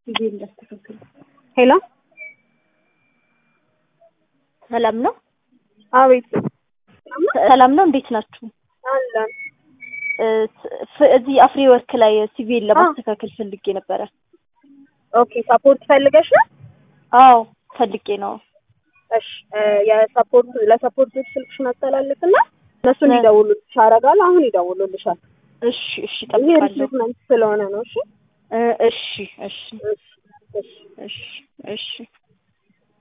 ጊዜ እንዳስተካክል። ሄሎ ሰላም ነው? አቤት ሰላም ነው። እንዴት ናችሁ? አለን ፍ- እዚህ አፍሪ ወርክ ላይ ሲቪል ለማስተካከል ፈልጌ ነበረ። ኦኬ ሰፖርት ፈልገሽ ነው? አዎ ፈልጌ ነው። እሺ እ የሰፖርት ለሰፖርቶች ስልክሽን አስተላልፍና እነሱ እንዲደውሉልሽ አደርጋለሁ። አሁን ይደውሉልሻል። እሺ እሺ፣ ይሄ እጠብቃለሁ። ሪክሩትመንት ስለሆነ ነው። እሺ እ እሺ እሺ እሺ እሺ እሺ እሺ